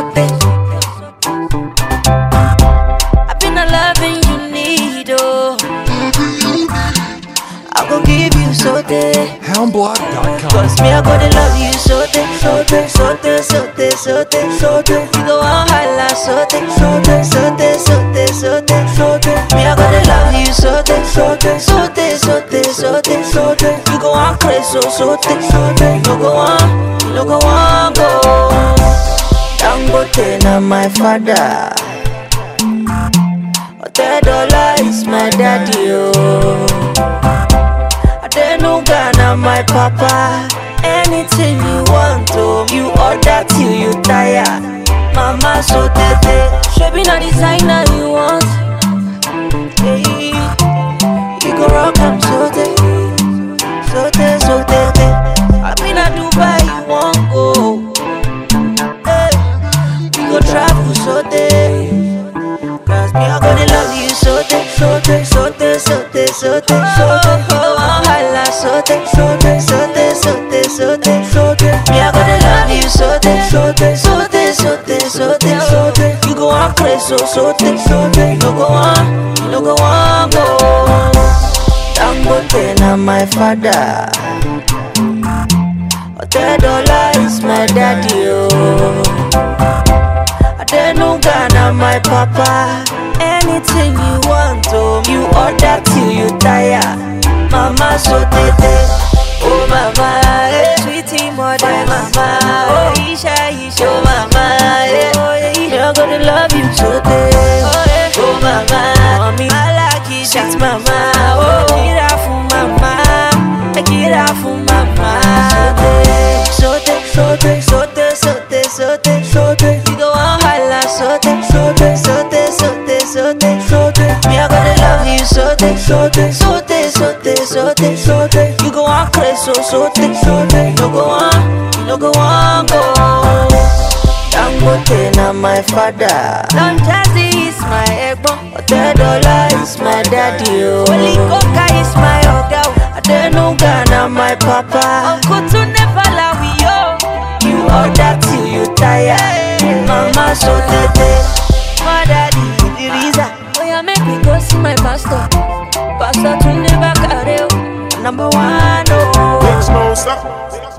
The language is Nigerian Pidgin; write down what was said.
I been a loving you need, oh. I go give you so day. Houndblog.com. Cause me, I gotta love you so day, so day, so day, so day, so day, so day. You go on holla so day, so day, so day, so day, so day, so day. Me, I gotta love you so day, so day, so day, so day, so day, so day. You go on crazy, so so day, so day. You go on, you go on, go. Dangote na my father. Otedola is my daddy, oh. Adenuga na my papa. Anything you want, oh, you order till you tire. Mama so tete, shebi na designer you want. Hey, you go rock am so tete, so tete, so tete. I been a Dubai, you want go. Hey, we go travel so tete. Cause me, I gonna love you so day, so day, so day, so day, so day, so day. You go on holla so day, so day, so day, so day, so day, so day. Me, I gonna love you so day, so day, so day, so day, so day, so day. You go on crazy, so so day, so day. You go on, you go on, go. Dangote na my father. Otedola is my daddy, oh. Adenuga na my papa. Anything you want, oh, you order till you tire. Mama so tete, oh mama, eh. sweetie mother, mama, oh Isha, Isha, oh mama, eh. oh yeah, you're gonna love you so tete, oh, yeah. oh mama, mommy, I like it, sweet mama, oh, get out for mama, get out for mama, so tete, so tete, so tete, so tete, so tete, so tete, you go on holla, so tete, so tete, so tete, so tete, so tete, so tete, me I gonna love you so tete, so tete, so tete, so tete, so tete, so tete, you go on crazy, so so tete, so tete, you go on, you go on, go. Dangote na my father. Don Jazzy is my egbon. Otedola is my daddy. Oh. Holy Coca is my oga. Adenuga na my papa. Uncle to never we yo. You order till you tire. Mama so tete. My daddy Idrisa. Oh yeah, make me go see my pastor. Pastor to never carry. Number one, oh. Big Snow, stop.